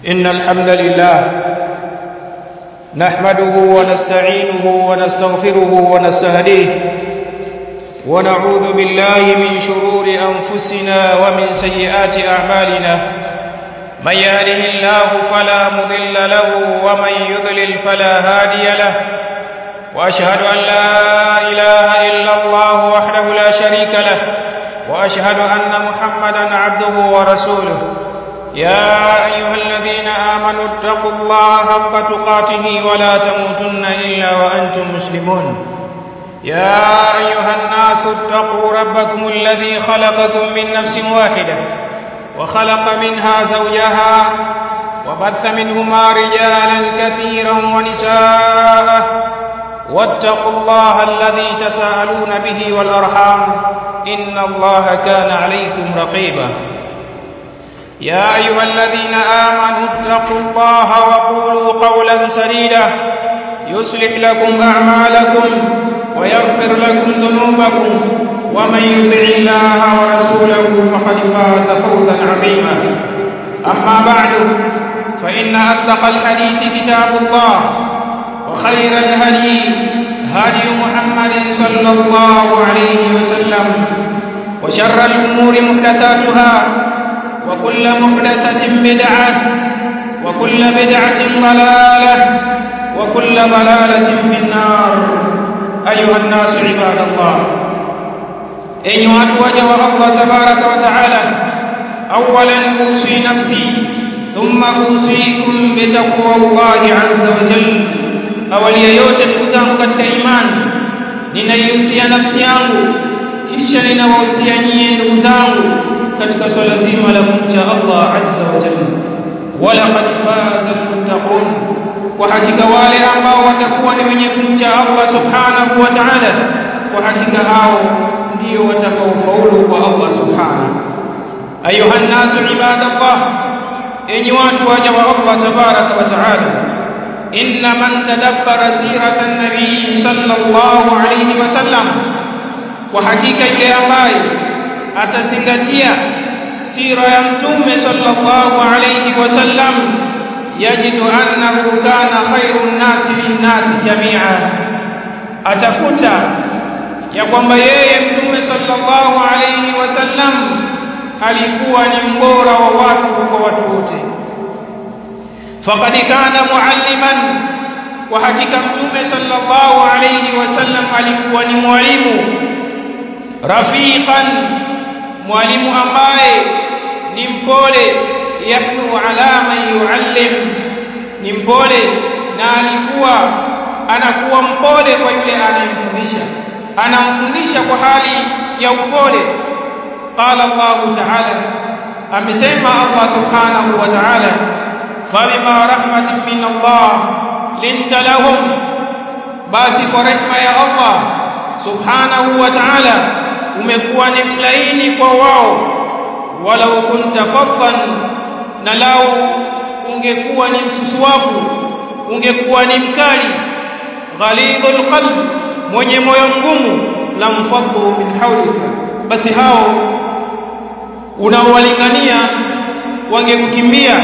إن الحمد لله نحمده ونستعينه ونستغفره ونستهديه ونعوذ بالله من شرور أنفسنا ومن سيئات أعمالنا من يهده الله فلا مضل له ومن يضلل فلا هادي له وأشهد أن لا إله إلا الله وحده لا شريك له وأشهد أن محمدا عبده ورسوله يا أيها الذين آمنوا اتقوا الله حق تقاته ولا تموتن إلا وأنتم مسلمون يا أيها الناس اتقوا ربكم الذي خلقكم من نفس واحدة وخلق منها زوجها وبث منهما رجالا كثيرا ونساء واتقوا الله الذي تساءلون به والأرحام إن الله كان عليكم رقيبا يا أيها الذين آمنوا اتقوا الله وقولوا قولا سديدا يصلح لكم أعمالكم ويغفر لكم ذنوبكم ومن يطع الله ورسوله فقد فاز فوزا عظيما أما بعد فإن أصدق الحديث كتاب الله وخير الهدي هدي محمد صلى الله عليه وسلم وشر الأمور محدثاتها وكل محدثة بدعة وكل بدعة ضلالة وكل ضلالة في النار أيها الناس عباد الله أيها الوجه الله تبارك وتعالى أولا أوصي نفسي ثم أوصيكم بتقوى الله عز وجل awali ya yote ndugu zangu katika imani ninaihusia nafsi yangu kisha ninawahusia nyie ndugu zangu katika swala zima la kumcha Allah azza wa jalla walaqad faza almuttaqun kwa hakika wale ambao watakuwa ni wenye kumcha Allah subhanahu wa ta'ala kwa hakika hao ndio watakaofaulu kwa Allah subhanahu ayuha nasu ibadallah enyi watu waja wa Allah tabaraka wa ta'ala إن من تدبر سيرة النبي صلى الله عليه وسلم وحقيقة ile ambaye atazingatia sira ya mtume sallallahu alayhi wasallam yajidu annahu kana khairun nasi linnasi jamia atakuta ya kwamba yeye mtume sallallahu alayhi wasallam alikuwa ni mbora wa watu kwa watu wote فقد كان معلما وحقيقه متومه صلى الله عليه وسلم alikuwa ni mwalimu rafiqan mwalimu ambaye ni mpole yahnu ala man yuallim ni mpole na alikuwa anakuwa mpole kwa yule anayemfundisha anamfundisha kwa hali ya upole qala Allah ta'ala amesema Allah subhanahu wa ta'ala فبما رحمة من الله لنت لهم basi kwa rehema ya Allah subhanahu wa ta'ala umekuwa ni mlaini kwa wao walau kunta faddan na lau ungekuwa ni msusuwavu ungekuwa ni mkali ghalidhul qalb mwenye moyo mgumu lamfaddu min hawlika basi hao unaowalingania wangekukimbia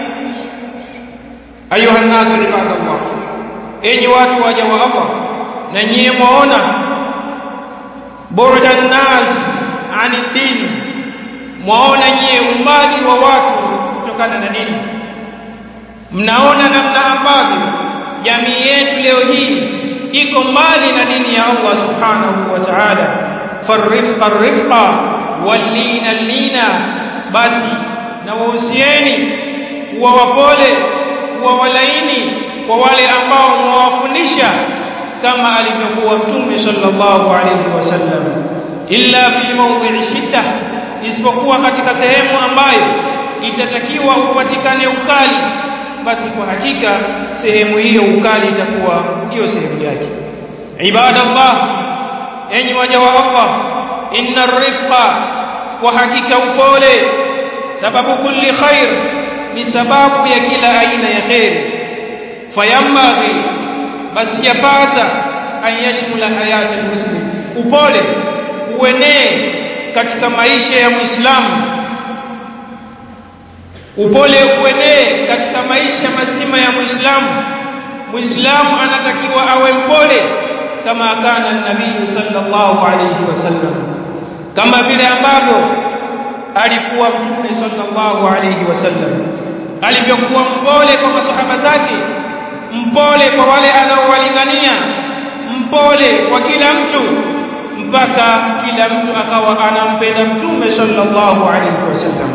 ayuha nasu ibadallah enyi watu waja wa Allah na nyie mwaona burda nas ani dini mwaona nyie umbali wa watu kutokana na dini mnaona namna ambavyo jamii yetu leo hii iko mbali na dini ya Allah subhanahu wa ta'ala farifqa rifqa wallina lina basi na wahusieni kuwa wapole kuwa walaini kwa wale ambao mwawafundisha kama alivyokuwa mtume sallallahu alayhi wasallam illa fi mawdhi'i shidda isipokuwa katika sehemu ambayo itatakiwa upatikane ukali basi kwa hakika sehemu hiyo ukali itakuwa ndio sehemu yake ibadallah enyi waja wa Allah inna rifqa kwa hakika upole sababu kulli khair ni sababu ya kila aina ya khairi fayambaghi basi yapasa an yashmula hayati almuslim upole uenee katika maisha ya muislamu upole uenee katika maisha mazima ya muislamu muislamu anatakiwa awe mpole kama kana nabii sallallahu alayhi wasallam kama vile ambavyo alikuwa mtume sallallahu alayhi wasallam alivyokuwa mpole kwa masahaba zake mpole kwa wale anaowalingania mpole kwa kila mtu mpaka kila mtu akawa anampenda mtume sallallahu alayhi wasallam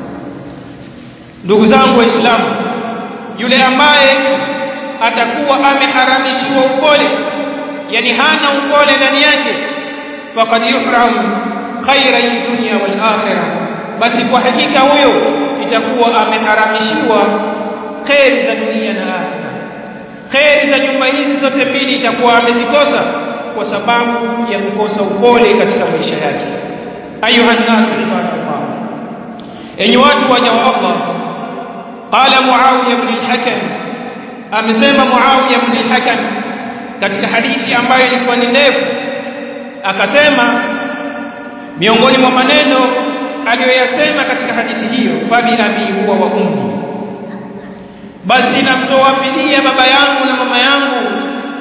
ndugu zangu waislamu yule ambaye atakuwa ameharamishiwa upole yani hana upole ndani yake faqad yuhram khaira dunya wal akhirah basi kwa hakika huyo itakuwa ameharamishiwa khairi za dunia na akhirah khairi za nyumba hizi zote mbili itakuwa amezikosa kwa sababu ya kukosa upole katika maisha yake ayuha nasu ibadallah enyi watu waja wa Allah qala muawiya ibn al-hakam amesema muawiya ibn al-hakam katika hadithi ambayo ilikuwa ni ndefu akasema miongoni mwa maneno aliyoyasema katika hadithi hiyo fabi abi huwa wa ummi basi namtoa fidia baba yangu na mama yangu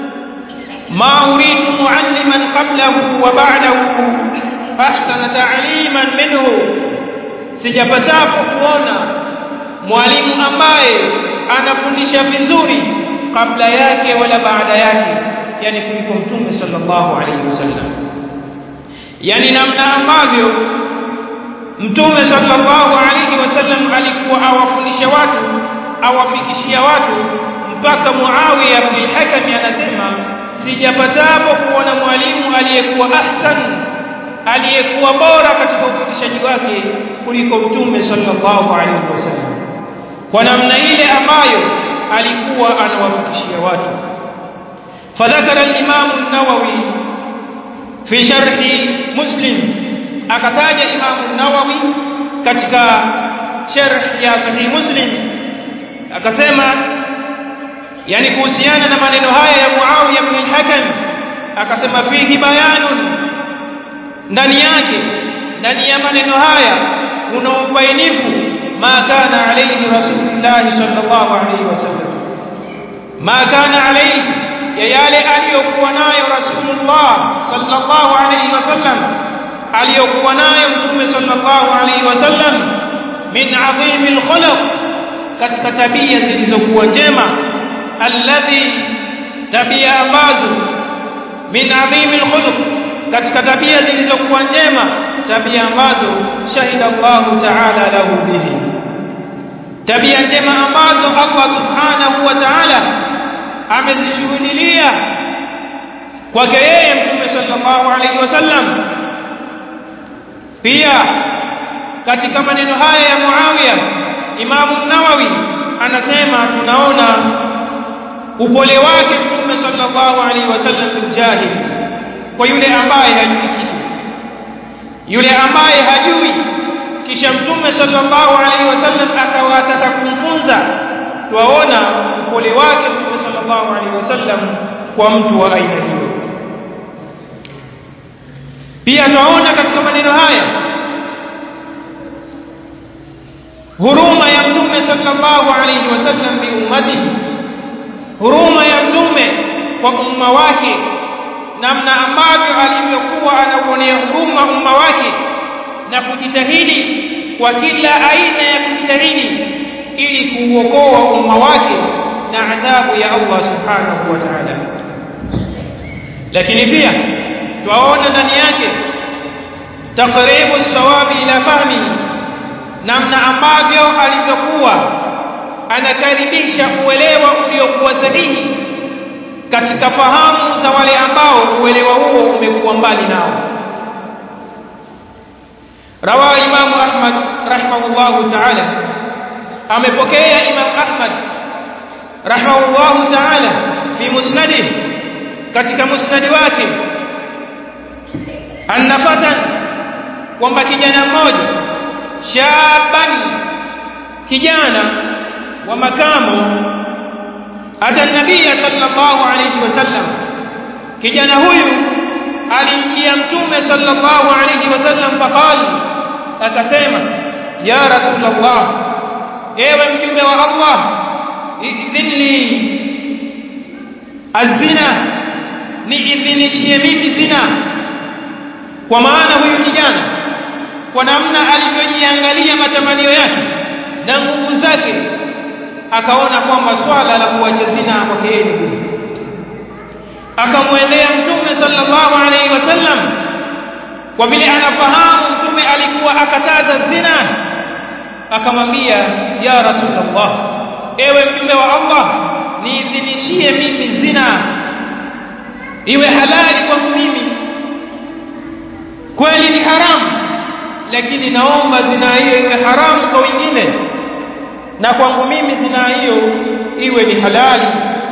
ma uridu mualliman qablahu wa ba'dahu ahsana ta'liman minhu sijapatapo kuona mwalimu ambaye anafundisha vizuri kabla yake wala baada yake yani kuliko mtume sallallahu alaihi wasallam yani namna ambavyo mtume sallallahu alaihi wasallam alikuwa awafundisha watu awafikishia watu mpaka Muawiya bin Hakam anasema sijapatapo kuona mwalimu aliyekuwa ahsan aliyekuwa bora katika ufikishaji wake kuliko mtume sallallahu alaihi wasallam kwa namna ile ambayo alikuwa anawafikishia watu fadhakara al-Imam an-Nawawi fi sharhi Muslim akataja Imam an-Nawawi katika sharh ya sahih Muslim akasema yani kuhusiana na maneno haya ya Muawiya ibn al-Hakam akasema fihi bayanun ndani yake ndani ya maneno haya kuna ubainifu ma kana alayhi rasulullah sallallahu alayhi wasallam ma kana alayhi ya yale aliyokuwa nayo rasulullah sallallahu alayhi wasallam aliyokuwa nayo mtume sallallahu alayhi wasallam min adhimil khuluq katika tabia zilizokuwa njema alladhi tabia ambazo min adhimil khuluq katika tabia zilizokuwa njema tabia ambazo shahida Allah ta'ala lahu bihi tabia njema ambazo Allah subhanahu wa ta'ala amezishuhudilia kwake yeye mtume sallallahu alaihi wasallam pia katika maneno haya ya Muawiya Imam Nawawi anasema tunaona upole wake mtume sallallahu alaihi wasallam biljahil kwa yule ambaye hajui kitu yule ambaye hajui kisha mtume sallallahu alaihi wasallam akawataka kumfunza tuwaona upole wake mtume sallallahu alaihi wasallam kwa mtu wa aina hiyo pia tunaona katika maneno haya huruma ya mtume sallallahu alaihi wasallam bi ummati huruma ya mtume kwa umma wake namna ambavyo alivyokuwa anauonea huruma umma wake na kujitahidi kwa kila aina ya kujitahidi ili kuuokoa umma wake na adhabu ya Allah subhanahu wa ta'ala lakini pia twaona ndani yake taqribu sawabi ila fahmi namna ambavyo alivyokuwa anakaribisha uelewa uliokuwa sahihi katika fahamu za wale ambao uelewa huo umekuwa mbali nao rawa imamu ahmad rahimahullahu ta'ala amepokea imam ahmad rahimahullahu ta'ala fi musnadih katika musnadi wake annafatan kwamba kijana mmoja shaban kijana wa makamo ata nabia sallallahu alayhi wasallam kijana huyu alimjia mtume sallallahu alayhi wasallam faqal akasema ya rasulullah ewe mjumbe wa Allah idhinli azina niidhinishie mimi zina kwa maana huyu kijana kwa namna alivyojiangalia matamanio yake na nguvu zake akaona kwamba swala la kuacha zina kwake yeye ni gumu akamwendea mtume sallallahu alaihi wasallam kwa vile anafahamu mtume alikuwa akataza zina akamwambia ya rasulullah ewe mjumbe wa Allah niidhinishie mimi zina iwe halali kwangu mimi kweli ni haramu lakini naomba zina hiyo iwe haramu kwa wengine na kwangu mimi zina hiyo iwe ni halali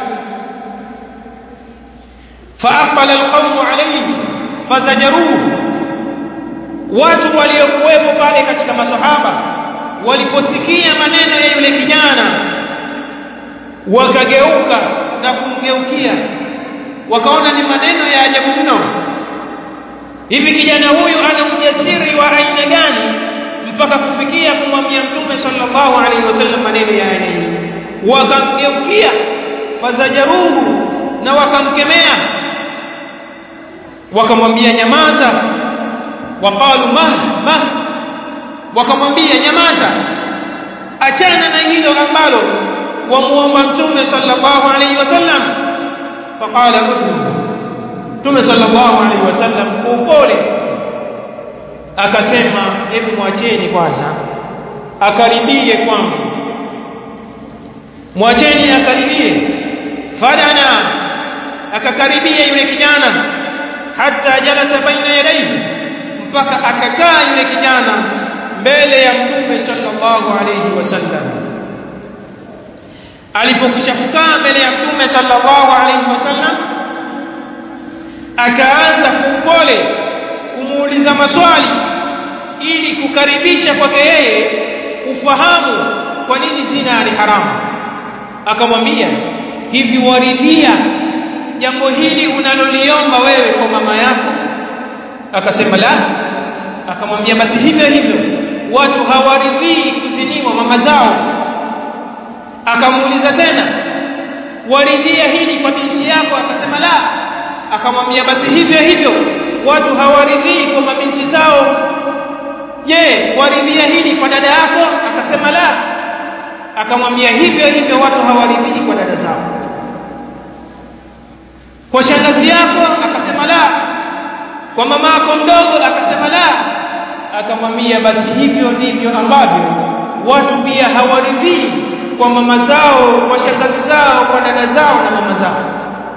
فأقبل القوم عليه فزجروه watu waliokuwepo pale katika masahaba waliposikia maneno ya yule kijana wakageuka na kumgeukia wakaona ni maneno ya ajabu mno hivi kijana huyu ana ujasiri wa aina gani mpaka kufikia kumwambia mtume sallallahu alaihi wasallam maneno ya aina hii wakamgeukia fazajaruhu na wakamkemea wakamwambia nyamaza waqalu mah mah wakamwambia nyamaza achana na hilo ambalo wamuomba mtume sallallahu alaihi wasallam faqala mtume sallallahu alaihi wasallam kwa upole akasema hebu mwacheni kwanza akaribie kwangu mwacheni akaribie fadana akakaribia yule kijana hata jalasa baina yadayhi mpaka akakaa yule kijana mbele ya mtume sallallahu alayhi wasallam alipokwisha kukaa mbele ya mtume sallallahu alayhi wasallam akaanza kupole kumuuliza maswali ili kukaribisha kwake yeye ufahamu kwa nini zina ni haramu akamwambia hivi waridhia jambo hili unaloliomba wewe kwa mama yako akasema la akamwambia basi hivyo hivyo watu hawaridhii kuziniwa mama zao akamuuliza tena waridhia hili kwa binti yako akasema la akamwambia basi hivyo hivyo watu hawaridhii kwa mabinti zao je waridhia hili kwa dada yako akasema la akamwambia hivyo hivyo watu hawaridhii kwa dada zao kwa shangazi yako akasema la kwa mama yako mdogo akasema la akamwambia basi hivyo ndivyo ambavyo watu pia hawaridhii kwa mama zao kwa shangazi zao kwa dada zao na mama zao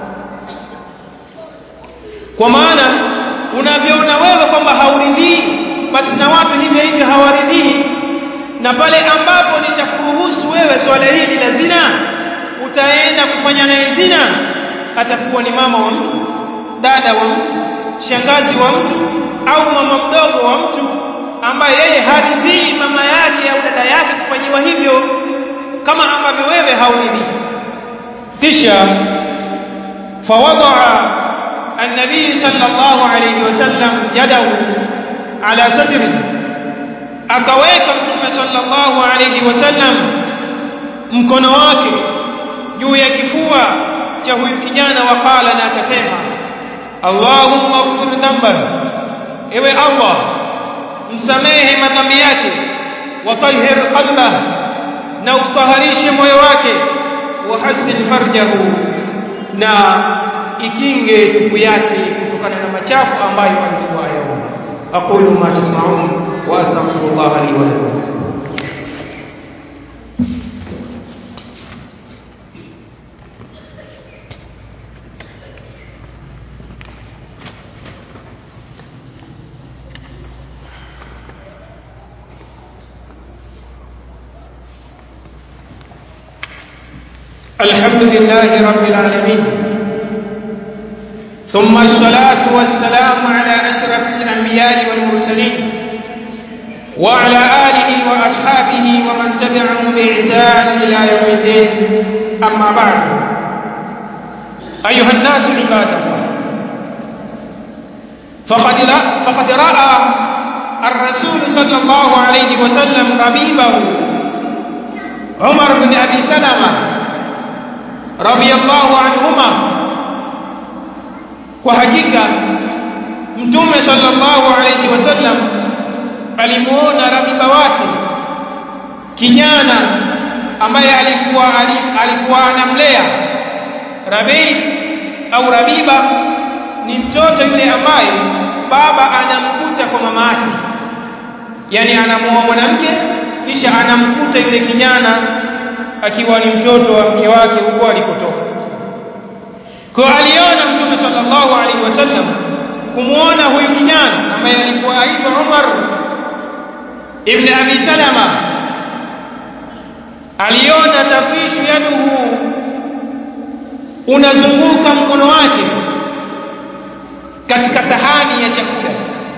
kwa maana unavyoona wewe kwamba hauridhii basi na watu hivyo hivyo hawaridhii na pale ambapo nitakuruhusu wewe swala hili la zina utaenda kufanya naye zina atakuwa ni mama wa mtu dada wa mtu shangazi wa mtu au mama mdogo wa mtu ambaye yeye haridhii mama yake au dada yake kufanyiwa hivyo kama ambavyo wewe hauridhii kisha fawadaa النبي صلى الله عليه وسلم يده على صدره akaweka mtume sallallahu alayhi wasallam mkono wake juu ya kifua cha huyu kijana waqala na akasema Allahumma ighfir dhanba ewe Allah msamehe madhambi yake watahhir qalbah na utaharishe moyo wake wahassin farjahu na ikinge tupu yake kutokana na machafu ambayo alikuwa ayaona aqulu ma tasma'un wa astaghfirullah li wa lakum الحمد لله رب العالمين ثم الصلاة والسلام على أشرف الأنبياء والمرسلين وعلى آله وأصحابه ومن تبعهم بإحسان إلى يوم الدين أما بعد أيها الناس عباد الله فقد فقد رأى الرسول صلى الله عليه وسلم ربيبه Umar bin Abi Salama radiyallahu anhuma kwa hakika mtume sallallahu alayhi wasallam alimuona rabiba wake kijana ambaye alikuwa alikuwa anamlea Rabi au Rabiba ni mtoto yule ambaye baba anamkuta kwa mama yake yani anamuoa mwanamke kisha anamkuta yule kijana akiwa ni mtoto wa mke wake huko alikotoka kwa aliona mtume sallallahu alaihi wasallam kumuona huyu kijana ambaye alikuwa aitwa Umar ibn Abi Salama aliona tafishu yaduhu unazunguka mkono wake katika sahani ya chakula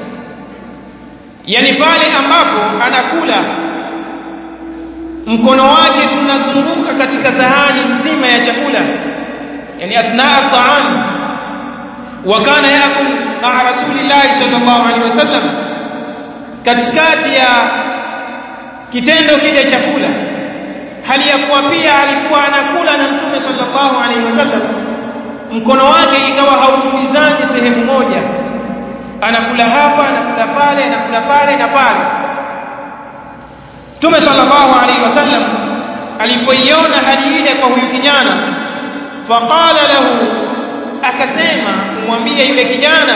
yani pale ambapo anakula mkono wake unazunguka katika sahani nzima ya chakula yani athnaa at-ta'am wa kana yakul ma'a rasulillahi sallallahu alaihi wasallam katikati ya kitendo kile chakula hali ya kuwa pia alikuwa anakula na mtume sallallahu alaihi wasallam mkono wake ikawa hautulizani sehemu moja anakula hapa anakula pale anakula pale na pale mtume sallallahu alaihi wasallam alipoiona hali ile kwa huyu kijana faqala lahu akasema kumwambia yule kijana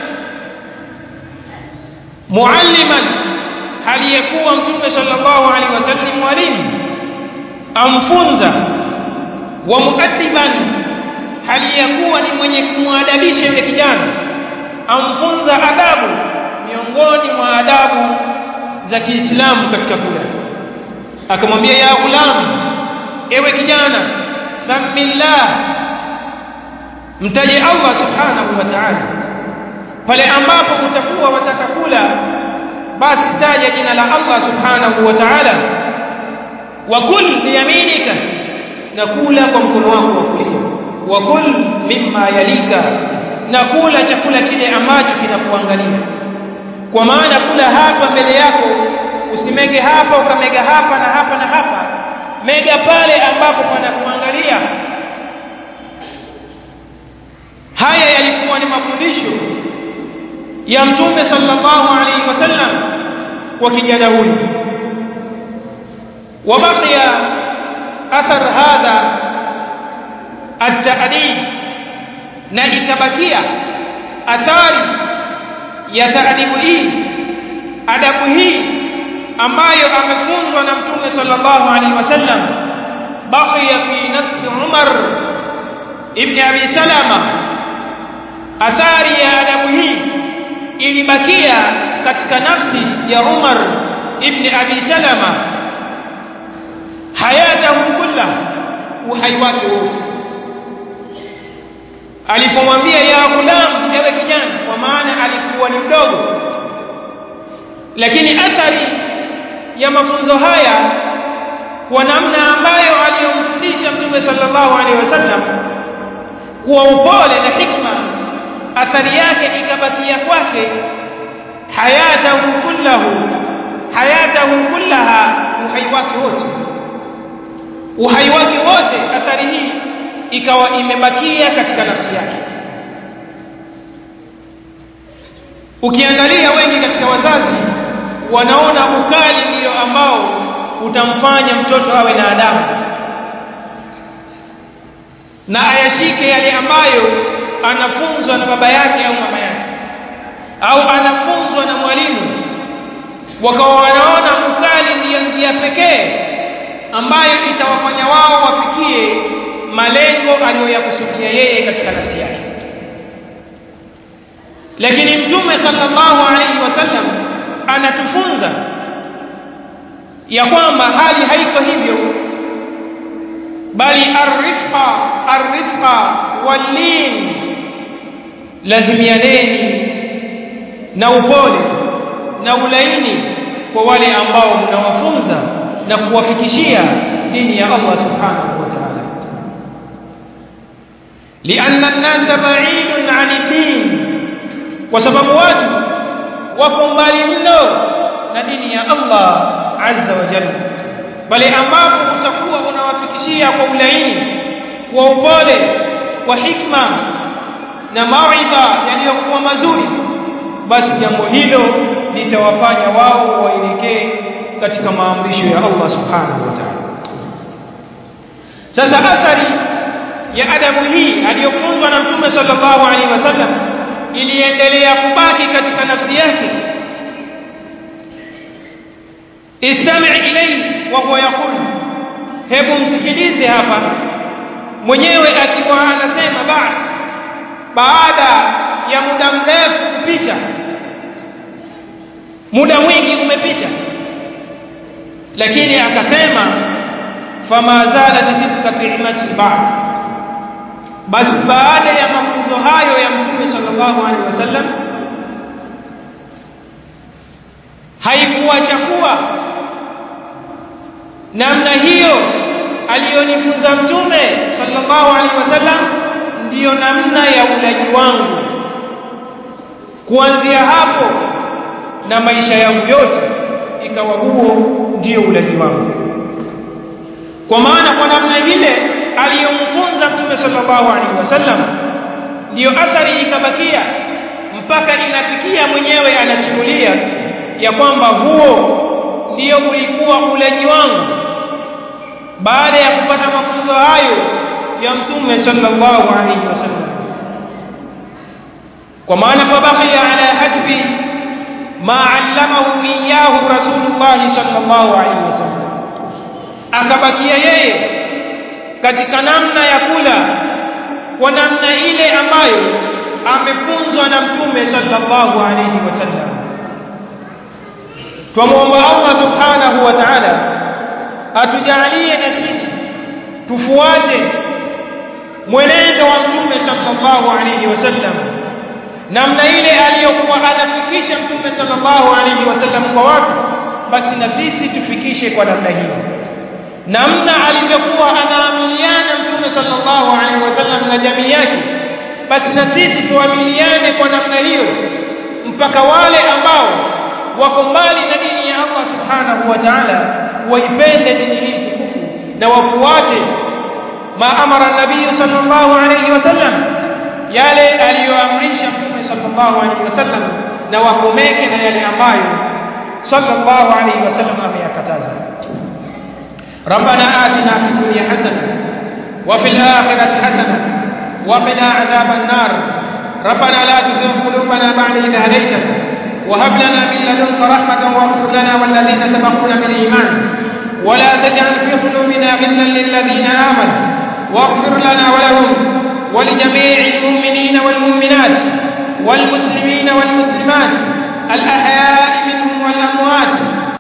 mualliman hali ya kuwa mtume sallallahu alaihi wasallam mwalimu amfunza wa muaddiban hali ya kuwa ni mwenye kumwadabisha yule kijana amfunza adabu miongoni mwa adabu za Kiislamu katika kula akamwambia ya gulam ewe kijana samillah mtaje Allah subhanahu wa ta'ala pale ambapo utakuwa wataka kula basi taja jina la Allah subhanahu wa ta'ala wa kul biyaminika na kula kwa mkono wako wa kulia wa kul mimma yalika na kula chakula kile ambacho kinakuangalia kwa maana kula hapa mbele yako usimege hapa ukamega hapa na hapa na hapa mega pale ambapo panakuangalia haya yalikuwa ni mafundisho ya mtume sallallahu alaihi wasallam kwa kijana huyu وبقي أثر هذا التأديب na ikabakia athari ya taadibu hii adabu hii ambayo amefunzwa na mtume sallallahu alaihi wasallam baqiya fi nafsi Umar ibn Abi Salama athari ya adabu hii ilibakia katika nafsi ya Umar ibn Abi Salama hayatahu kulla uhai wake wote alipomwambia ya gulam ewe kijana kwa maana alikuwa ni mdogo lakini athari ya mafunzo haya kwa namna ambayo aliyomfundisha mtume sallallahu alaihi wasallam kwa upole na hikma athari yake ikabakia kwake hayatahu kullahu hayatahu kullaha uhai wake wote uhai wake wote athari hii ikawa imebakia katika nafsi yake ukiangalia wengi katika wazazi wanaona ukali ndio ambao utamfanya mtoto awe na adabu na ayashike yale ambayo anafunzwa na baba yake au mama yake au anafunzwa na mwalimu wakawa wanaona ukali ndiyo njia pekee ambayo itawafanya wao wafikie malengo aliyoyakusudia yeye katika nafsi yake lakini mtume sallallahu alaihi wasallam anatufunza ya kwamba hali haiko hivyo bali arifqa arifqa walin lazimianeni na upole na ulaini kwa wale ambao mnawafunza na kuwafikishia dini ya Allah subhanahu wa ta'ala لأن الناس بعيد عن الدين وسبب watu wako mbali mno na dini ya Allah azza wa jalla pale ambapo utakuwa unawafikishia kwa ulaini kwa upole kwa hikma na mawaidha yaliyokuwa mazuri basi jambo hilo litawafanya wao waelekee katika maamrisho ya Allah subhanahu wa ta'ala sasa athari ya adabu hii aliyofunzwa na mtume sallallahu alaihi wasallam iliendelea kubaki katika nafsi yake istami' ilayhi wa huwa yaqul hebu msikilize hapa mwenyewe akiwa anasema baada baada ya muda mrefu kupita muda mwingi umepita lakini akasema fama zalat tilka ni'mati ba'd basi baada ya mafunzo hayo ya mtume sallallahu alaihi wasallam haikuacha kuwa namna hiyo aliyonifunza mtume sallallahu alaihi wasallam ndiyo namna ya ulaji wangu kuanzia hapo na maisha yangu yote ikawa huo ndiyo ulaji wangu kwa maana kwa namna ile aliyomfunza mtume sallallahu alaihi wasallam ndiyo athari ikabakia mpaka inafikia mwenyewe anasimulia ya kwamba huo ndiyo ulikuwa ulaji wangu baada ya kupata mafunzo hayo ya mtume sallallahu alaihi wasallam kwa maana fabaqiya ala hasbi ma allamahu iyyahu rasulullah sallallahu alaihi wasallam akabakia yeye katika namna ya kula kwa namna ile ambayo amefunzwa na mtume sallallahu alaihi wasallam twamuomba Allah subhanahu wa ta'ala atujalie na sisi tufuate mwenendo wa mtume sallallahu alaihi wasallam namna ile aliyokuwa anafikisha mtume sallallahu alaihi wasallam kwa watu basi na sisi tufikishe kwa namna hiyo namna alivyokuwa anaamiliana mtume sallallahu alaihi wasallam na jamii yake basi na sisi tuamiliane kwa namna hiyo mpaka wale ambao wako mbali na dini ya Allah subhanahu wa ta'ala waipende dini hii tukufu na wafuate ma amara nabii sallallahu alaihi wasallam yale aliyoamrisha mtume sallallahu alaihi wasallam na wakomeke na yale ambayo sallallahu alaihi wasallam ameyakataza ربنا آتنا في الدنيا حسنة وفي الآخرة حسنة وقنا عذاب النار ربنا لا تزغ قلوبنا بعد إذ هديتنا وهب لنا من لدنك رحمة واغفر لنا والذين سبقونا بالإيمان ولا تجعل في قلوبنا غلا للذين آمنوا واغفر لنا ولهم ولجميع المؤمنين والمؤمنات والمسلمين والمسلمات الأحياء منهم والأموات